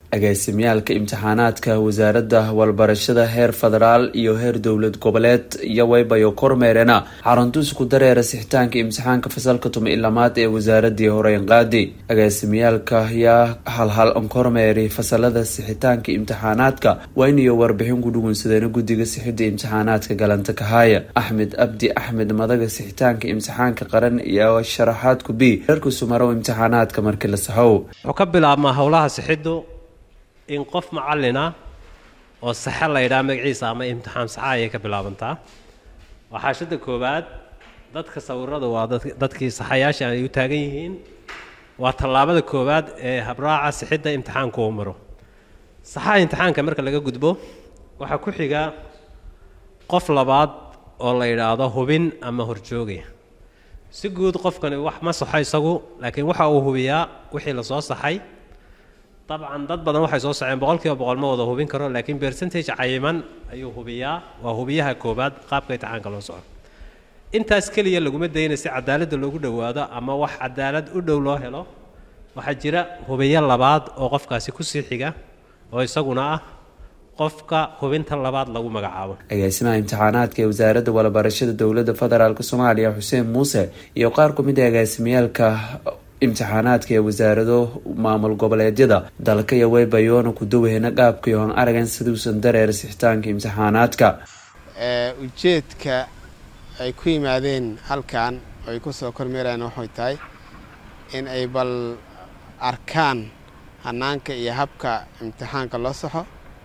agaasimyaalka imtixaanaadka wasaaradda walbarashada heer federaal iyo heer dowlad goboleed iyo waybayo kormeerena xaruntu isku dareera sixitaanka imtixaanka fasalka tuma ilamaad ee wasaaradii horeyn qaadi agaasimyaalka ayaa halhal kormeeri fasalada sixitaanka imtixaanaadka waa inayo warbixin ku dhugunsadeena guddiga sixida imtixaanaadka galanta kahaya axmed abdi axmed madaga sixitaanka imtixaanka qaran iyo sharaxaadku b reerku sumarow imtixaanaadka markii la saxow wuxuu ka bilaabmaa howlaha sixiddu in qof macalina oo saxe la ydhaha magaciisa ama imtixaan saxa ayay ka bilaabantaa waxaashada koowaad dadka sawirada waa dadkii saxayaasha ay u taagan yihiin waa tallaabada koowaad ee habraaca sixidda imtixaanku uu maro saxaha imtixaanka marka laga gudbo waxaa ku xiga qof labaad oo la yidhaahdo hubin ama horjoogay si guud qofkani wax ma saxo isagu laakiin waxa uu hubiyaa wixii lasoo saxay dabcan dad badan waxay soo saxeen boqol kiiba boqol ma wada hubin karo laakiin percentage cayiman ayuu hubiyaa waa hubiyaha koobaad qaabka imtixaanka loo soco intaas keliya laguma dayna si cadaaladda loogu dhowaado ama wax cadaalad u dhow loo helo waxaa jira hubiyo labaad oo qofkaasi kusii xiga oo isaguna ah qofka hubinta labaad lagu magacaabo agaasimaha imtixaanaadka ee wasaaradda walabarashada dowladda federaalk soomaaliya xuseen muuse iyo qaar ku mid a agaasimyaalka imtixaanaadka ee wasaarado maamul goboleedyada dalka iyo weybayoona kudaweyna qaabkii hoon aragan siduusan dareer sixitaanka imtixaanaadka ujeedka ay ku yimaadeen halkan oo ay kusoo kormeerayaan waxay tahay in ay bal arkaan hanaanka iyo habka imtixaanka loo saxo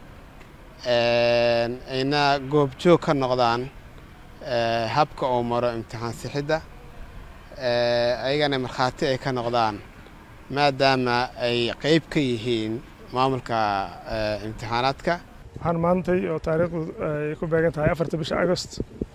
ayna goobjoog ka noqdaan habka uu maro imtixaan sixidda ayagana markhaati ay ka noqdaan maadaama ay qeyb ka yihiin maamulka imtixaanaadka waxaan maantay oo taariikhdu ay ku beegan tahay afarta bisha agost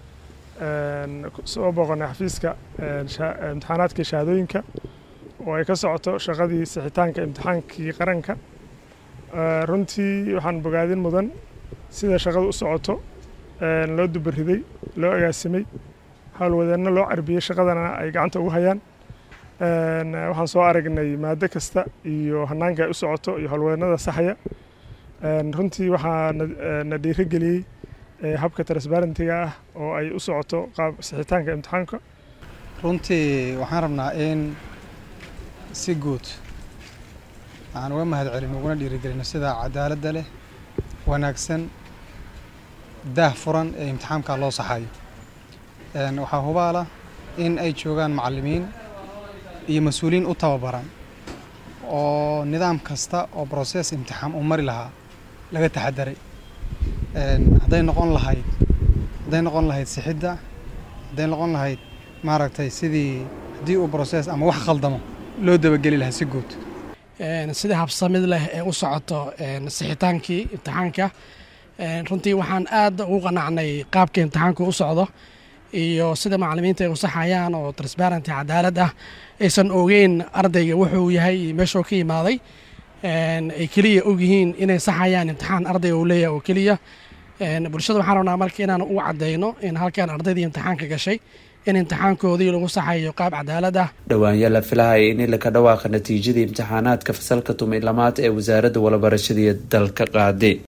soo booqonay xafiiska imtixaanaadka shahaadooyinka oo ay ka socoto shaqadii sixitaanka imtixaankii qaranka runtii waxaan bogaadin mudan sida shaqadu u socoto loo dubariday loo agaasimay howlwadeenno loo carbiyey shaqadana ay gacanta ugu hayaan waxaan soo aragnay maado kasta iyo hanaanka ay u socoto iyo howlwadeennada saxaya runtii waxaa na dhiirigeliyey habka transbarentiga ah oo ay u socoto qaab sixitaanka imtixaanka runtii waxaan rabnaa in si guud waxaan uga mahad celin uguna dhiirigelino sida cadaaladda leh wanaagsan daah furan ee imtixaamka loo saxayo waxaa hubaala in ay joogaan macallimiin iyo mas-uuliyiin u tababaran oo nidaam kasta oo broses imtixaam uu mari lahaa laga taxadaray hadday noqon lahayd hadday noqon lahayd sixidda hadday noqon lahayd maaragtay sidii haddii uu broses ama wax khaldamo loo dabageli lahaa si guud sida habsamid leh ee u socoto sixitaankii imtixaanka runtii waxaan aad ugu qanacnay qaabka imtixaanku u socdo iyo sida macalimiinta ay u saxayaan oo transparenty cadaalad ah aysan ogeyn ardayga wuxuu yahay iyo meeshuu ka yimaaday ay keliya ogyihiin inay saxayaan imtixaan ardayga uu leeyahay oo keliya bulshada waxaan rabnaa marka inaan u cadeyno in halkan ardaydii imtixaanka gashay in imtixaankoodii lagu saxayo qaab cadaalad ah dhowaanya la filahaya in laka dhawaaqa natiijadii imtixaanaadka fasalka tuma ilamaad ee wasaaradda walabarashadii dalka qaade